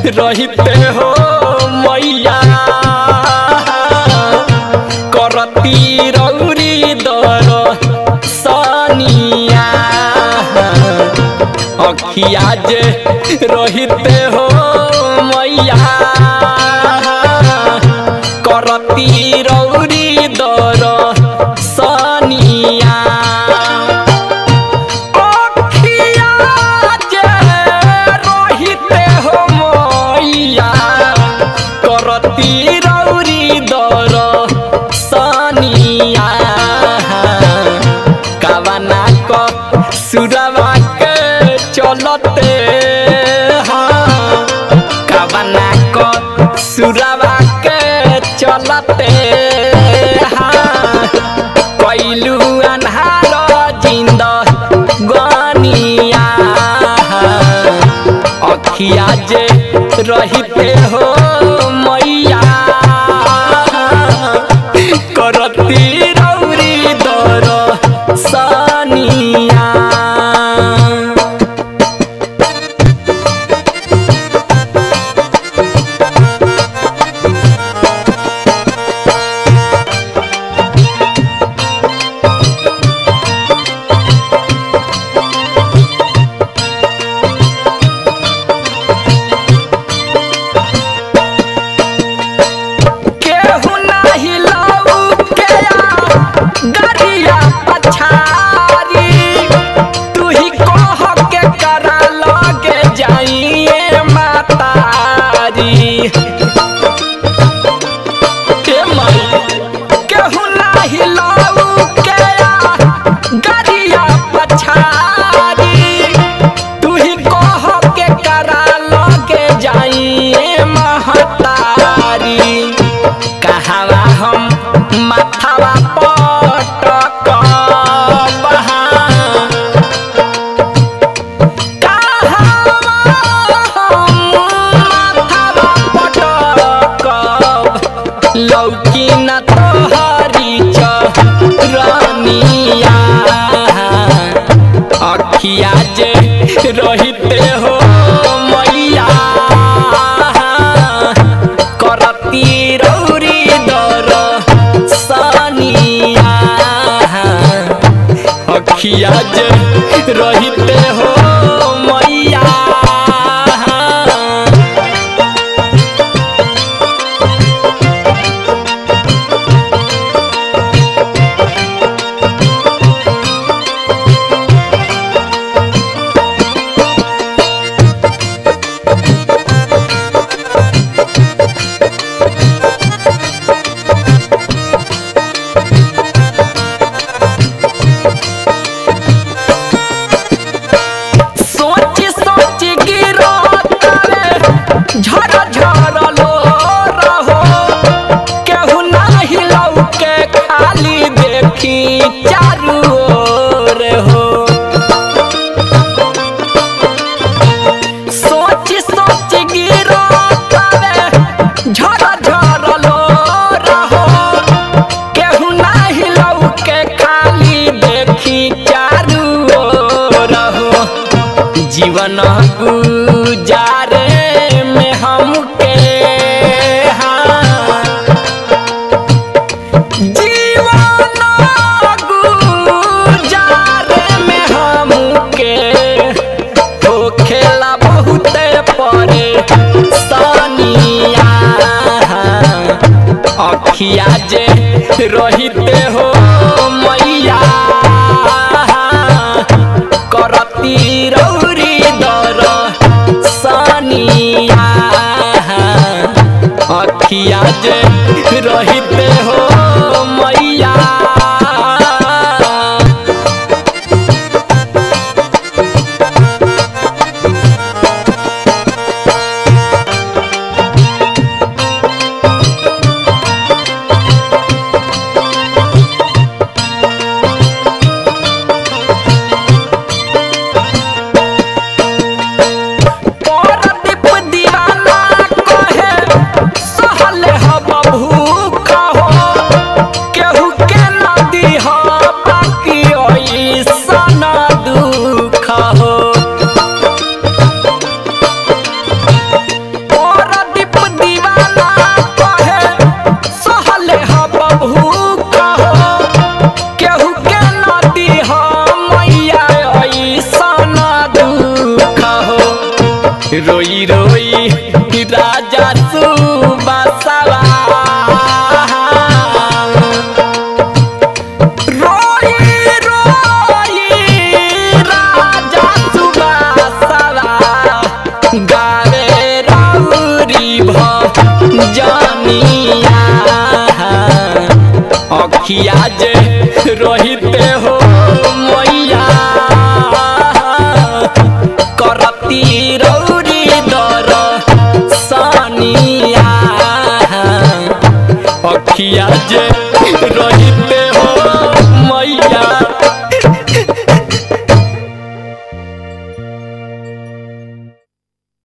रहिते हो मैया करती रौरी दर सनिया अखिया जे रहिते हो मैया करती रौरी दर सनिया अखिया जे रहिते हो मैया करती रौरी दर सनिया कवना क सुरवा के चलते हाँ कवना क सुरवा के चलते हाँ कैलू अन्हार जिंद गनिया अखिया जे रहिते हो मैया करती रौरी दर सनिया केहू नाही लऊ के गरिया पछारी तू ही कह के करा लगे जाइए मातारी ए माई केहू नाही लऊ के गरिया पछारी तू ही कह के करा लगे जाइए महतारी कहवा हम माथावा पटक लौकी न तोहरी चरनिया अखिया जे रहिते हो मैया करती रौरी दर सनिया अखिया जे रहिते हो मैया सोच सोच गिरो तारे झर झर लो रहो केहू नाही लौके खाली देखी चारू ओर हो सोच सोच गिरो तारे झर झर लो रहो केहू नाही लौके खाली देखी चारू ओर हो जीवन गुजारे में हमके हाँ जीवन गुजारे में हमके हो खेला बहुते परे सनिया अखिया जे रहिते हो मैया करती रौरी दर सनिया अखिया जे रहिते हो मैया परदीप दीवाना कहे सहल हब भूख हो जानिया अखिया जे रहिते